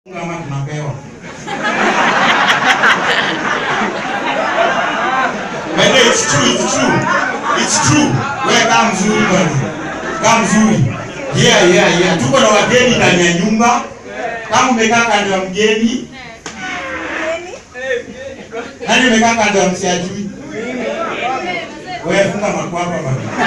kama tunapewa. But no, it's true, it's true. It's true. Wewe kama mzuri bwana. Kama mzuri. Yeah, yeah, yeah. Tuko na wageni ndani ya nyumba. Kama umekaa kando ya mgeni, nani umekaa kando ya msiajui? Wewe funga makwapa bwana.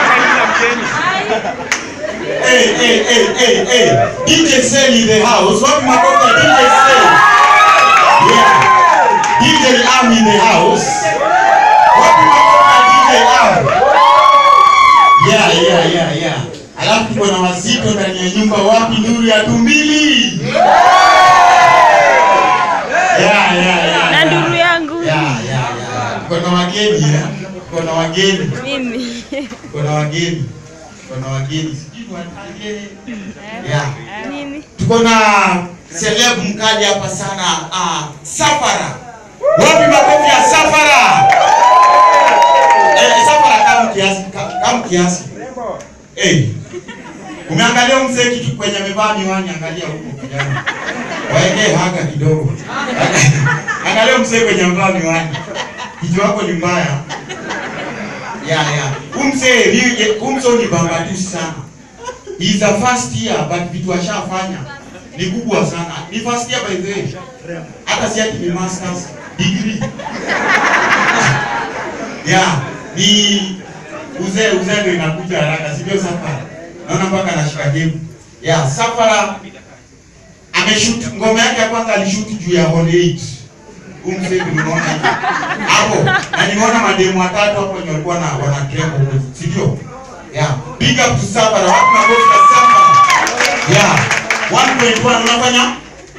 Hey, hey, hey, hey, hey. DJ Sel in the house. Wapi makofi ya DJ Sel? Yeah. DJ Am in the house. Wapi makofi ya DJ Am? Yeah, yeah, yeah, yeah. Alafu tuko na wazito ndani ya nyumba. Wapi nuru ya tumbili? Yeah, yeah, yeah. na yeah. nduru yangu Yeah, yeah, yeah. Tuko na wageni, eh? Tuko na wageni. mimi Tuko na wageni. Tuko na wageni. Sijui wataje. Yeah. nini Tuko na celeb mkali hapa sana ah, Safara. Wapi makofi ya Safara? Eh, Safara kama kiasi ka- kama kiasi. Eh. Umeangalia mzee kitu kwenye amevaa miwani, angalia huko kijana. Waeke haka kidogo. Angalia mzee kwenye amevaa miwani. Kichwa wako ni mbaya. Ya ya. Umse ni umse ni bambatusi sana. He is a first year but vitu ashafanya ni kubwa sana. Ni first year by the way. Hata si ati ni masters degree. yeah, ni uzee uzee ndio inakuja haraka, sivyo Safara? Naona mpaka anashika game. Yeah, Safara ameshoot ngoma yake ya kwanza alishoot juu ya Hall 8. Huyu mzee tulimuona hivi. hapo na nimeona mademu watatu hapo wenye walikuwa na wana trembo huko, si ndio? Yeah, big up to Safara. Watu makofi kwa Safara. Yeah, 1.1 unafanya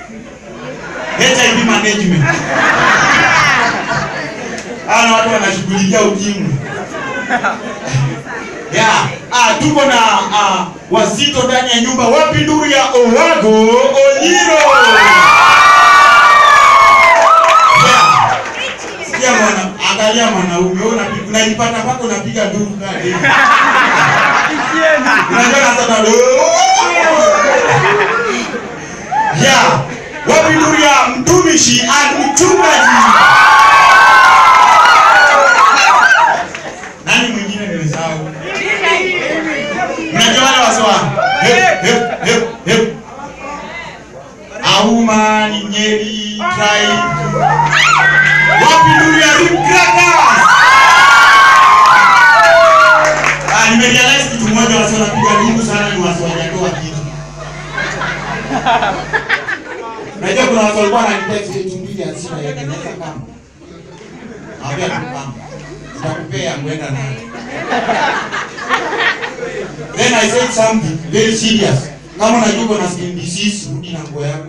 HIV management. Hawa watu wanashughulikia ukimwi. Yeah, ah, tuko na ah, wazito ndani ya nyumba. Wapi nduru ya Owago Onyiro? Yeah. Sikia mwana, angalia mwanaume, wewe unapiga unajipata mpaka unapiga nduru kali. Unajua na sasa Yeah. Wapi nduru ya mtumishi and mchungaji? Nani mwingine nimesahau? Mnajua wale waswa? Hep hep hep hep. Auma ni Nyeri tribe. Wapi nduru ya Rim Crackers? Ah, nimerealize kitu moja wasi wanapiga nduru sana ni wasi wajatoa kitu. Najua kuna watu walikuwa wananitext eti mbili hazina yake naweza kama. Naambia tu kama. Nitakupea kwenda nayo. Then I said something very serious. Kama unajua uko na skin disease, rudi na nguo yako.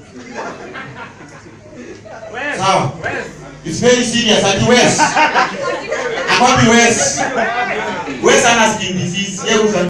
Sawa. It's very serious at West. Akwapi West? West ana skin disease. Yeye